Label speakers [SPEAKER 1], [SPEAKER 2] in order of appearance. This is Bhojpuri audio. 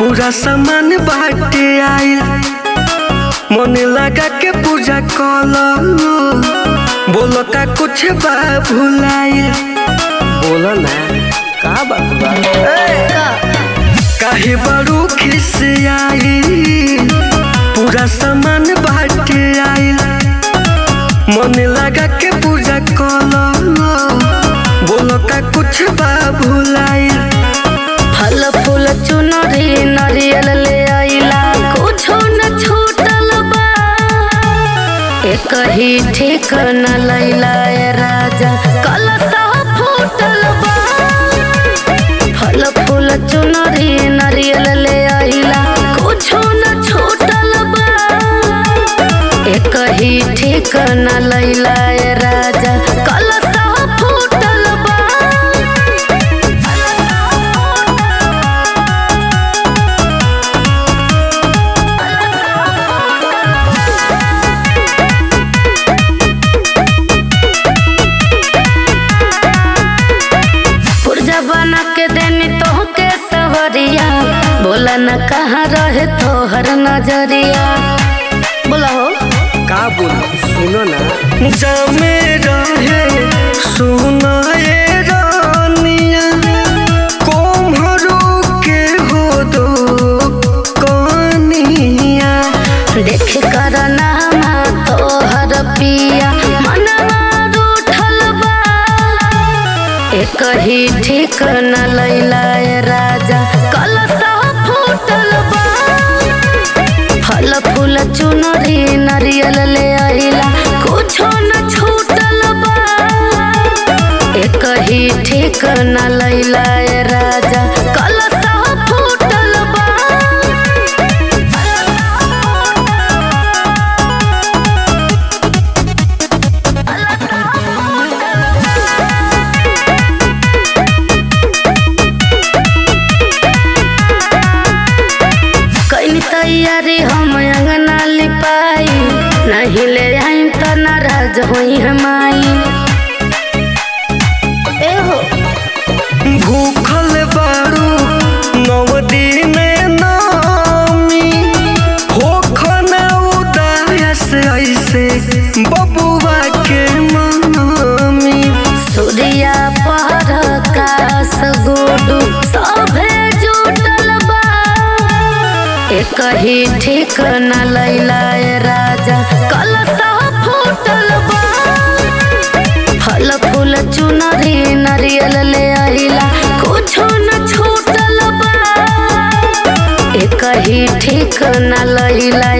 [SPEAKER 1] पूरा सामान बाटे आइल मन लगा के पूजा कल बोलो का कुछ बा भुलाइल बोलो ना का बात बा काहे बड़ू खिसियाई पूरा सामान बाटे आइल मन लगा के पूजा कल बोलो का कुछ बा भुलाइल
[SPEAKER 2] फल फूल चुनरी नरियल ले आइला कुछो न छूटल बा एक ही ठीक न लैला ए राजा कलसा फूटल बा फल फूल चुनरी नरियल ले आइला कुछो न छूटल बा एक ही ठीक न लैला ए राजा कलसा फूटल बा पुर्जा बना के देनी तो के सवरिया बोला न कहाँ रहे तोहर नजरिया बोला हो
[SPEAKER 1] का बोल सुनो ना जमे रहे सुनो ए रानिया कोम्हरो के हो दो कनिया
[SPEAKER 2] देख कर नामा तोहर पिया मनवा रूठल बा एक ही ठीक न लैला ए राजा कलसा फूटल बा फल फूल चुनरी नरियल ले आइला कुछो न छूटल बा एक ही ठीक न लैला ए राजा कलसा फूटल बा कैली तैयारी हम अंगना लिपाई नहीं ले आईम त नाराज होई हमाई ए हो
[SPEAKER 1] भूखल बारू नव दिन नामी होखना उदास ऐसे बबुआ के मनामी
[SPEAKER 2] सूर्या पर कास गुडू सभे जुटल बा एक ही ठीक न लैला ए राजा कलसा फूटल बा फल फूल चुनरी नरियल ले आइला कुछो न छूटल बा एक ही ठीक न लैला